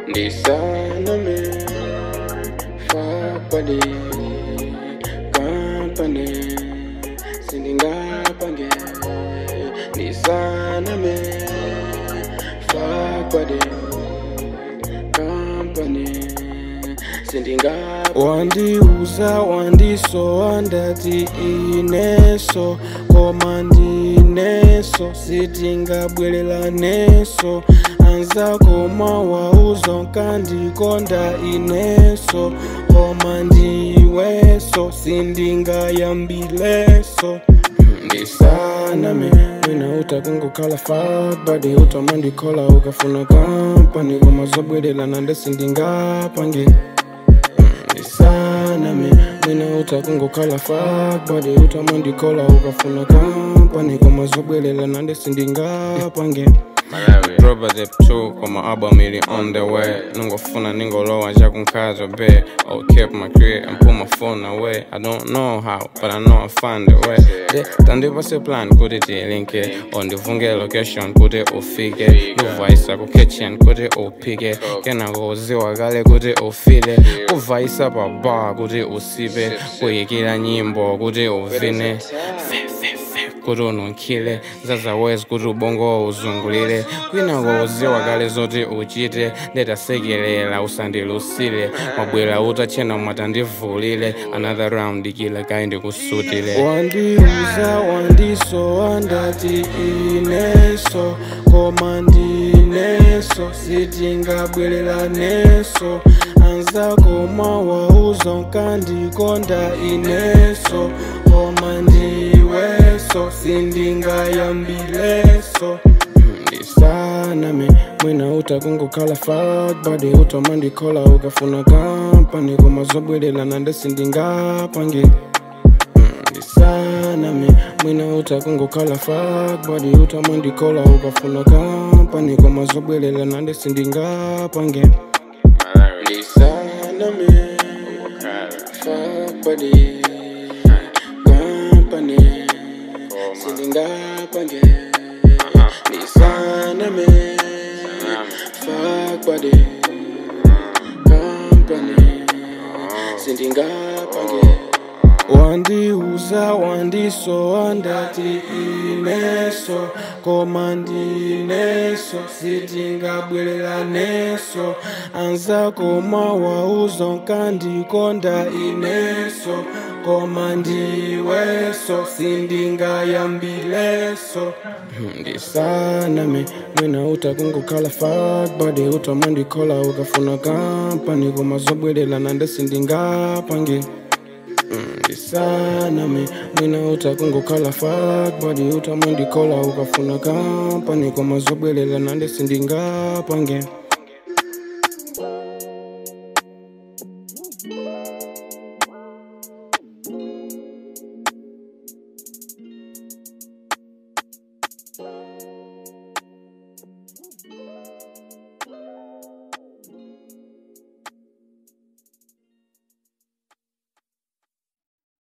ndisaname fakpadi kampane sindingapange ndisaname fakpadi kampane sindingapange wandiuza wandisowa ndati ineso koma ndineso sitingabwereraneso anzako mawauza nkandikonda ineso koma ndiweso sindingayambileso ndisaname mwina utakungukhala fakbadi utamandikola ukafuna kampani koma zobwerelana ndesindingapange ndisaname mwina utakungukhala fakbadi utamandikola ukafuna kampani koma zobwerelana ndesindingapange Droba the two, koma album ili on the way Ningofuna ningolowa njakunkhaza be I'll keep my career and put my phone away I don't know how, but I know I'll find a way De, tandipase plan kuti tilinke Ondivunge location kuti ufike Kuvaisa ku kitchen kuti uphike Kena kuziwa kale kuti ufile Kuvaisa pa bar kuti usipe Kuyikira nyimbo kuti uvine Fe, fe, fe, kuti ununkhile zazawezi kuti ubongo uzungulire kwina kuziwa kale zoti uchite ndetasekelela usandilusile mabwera utachena mwatandivulile another round kila kayi ndikusutile wandiuza wandisowa ndati ineso koma ndineso sitingabwereraneso anzako mawauza nkandikonda ineso koma ndiweso sindingayambileso ndisaname mwina utakungukhala fakbadi utamandikola ukafuna kampani koma zobwerelana ndesindingapange ndisaname mwina utakungukhala fakbadi utamandikola ukafuna kampani koma zobwerelana ndesindingapange ndisaname fakbadi kampani sindingapange ndisaname fakbadi kampani sindingapange wandiuza wandisowa ndati ineso koma ndineso sitingabwereraneso anzako mawauza nkandikonda ineso koma ndiweso sindingayambileso ndisaname mwina utakungukhala fakbadi utamandikola ukafuna kampani koma zobwerelana ndesindingapange ndisaname mwina utakungukhala fakbadi utamandikola ukafuna kampani koma zobwerelana ndesindingapange